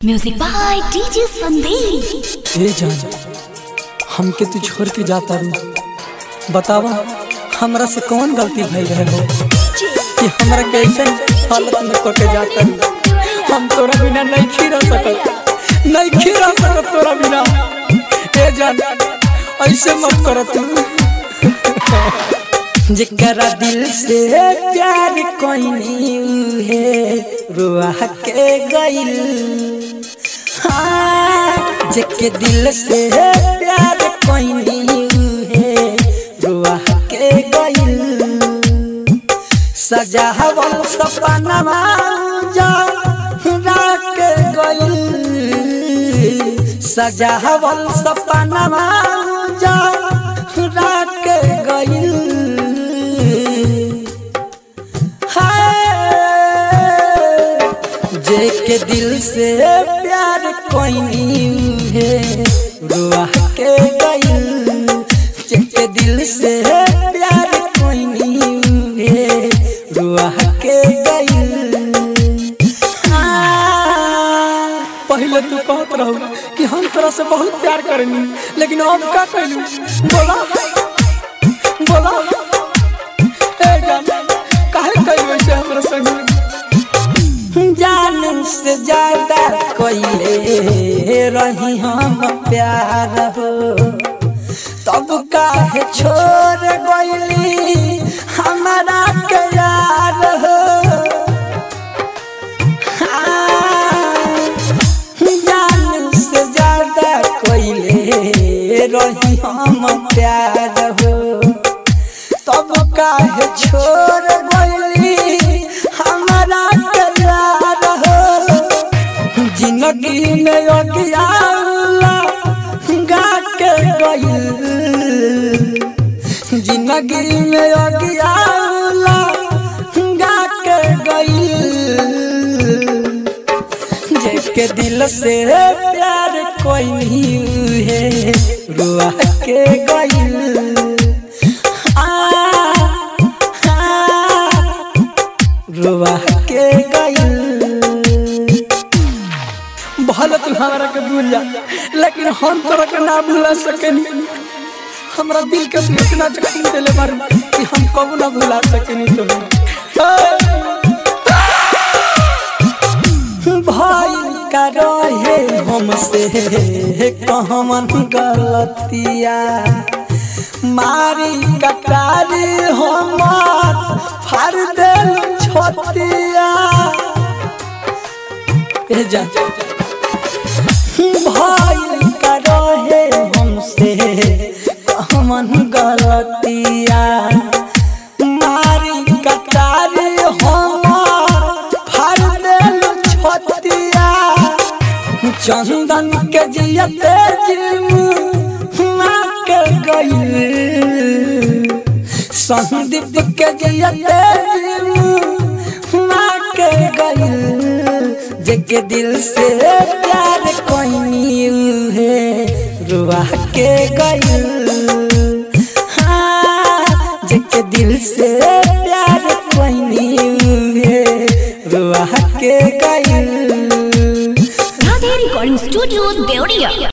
music by DJ Sandeep ए जान हमके तू छोड़ के जाता रू बतावा हमरा से कौन गलती भइल रहे हो कि हमरा कैसे हालत में को के जाता रू हम तोरा बिना नहीं खीरा सकत नहीं खीरा सकत तोरा बिना ए जान ऐसे मत कर तू जेकरा दिल से प्यार कोई है रुआ के गइल हाँ, जेके दिल से प्यार कोई है रुआ के गइल सजावल सपनवा जा के गइल सजावल सपनवा जा के गइल हाय, जेके दिल से प्यार कोई है रुआ के गइल जेके दिल से प्यार कोई है रुआ के गइल हाँ, पहले तू कहत रहू कि हम तोरा से बहुत प्यार करेनी लेकिन अब का कहलू बोला बोला ए जान काहे कहलू ऐसे हमरा संग जान से ज्यादा कोइले रही हम प्यार हो तब काहे छोड़ गइली हमारा के यार हो हाँ, जान से ज्यादा कोइले रही हम प्यार हो तब काहे छोड़ गइली हमारा के यार हो जिंदगी में अगियाला गा के गइल जिंदगी में अगियाला गा के गइल जेके दिल से प्यार कोई नहीं है रुआ के गइल आ, आ, रुआ के गइल भले तू हमारा के भूल जा लेकिन हम तोरा के ना भूला सकेनी हमरा दिल के तू इतना जख्म देले बारू कि हम कबू ना भुला सकेनी तुम्हें भाई का रहे हमसे कहमन गलतिया मारी कटारी हमार फाड़ देल छोतिया ए जा भाई का रहे हमसे कहमन गलतिया मारी कटारी हमार फाड़ देल छोतिया चंदन के जियते जिमा के गइल संदीप के जियते जिमा के गइल जेके दिल से प्यार कोई है रुआ के गइल हाँ, जेके दिल से प्यार कोई है रुआ के गइल राधे रिकॉर्डिंग स्टूडियो देवरिया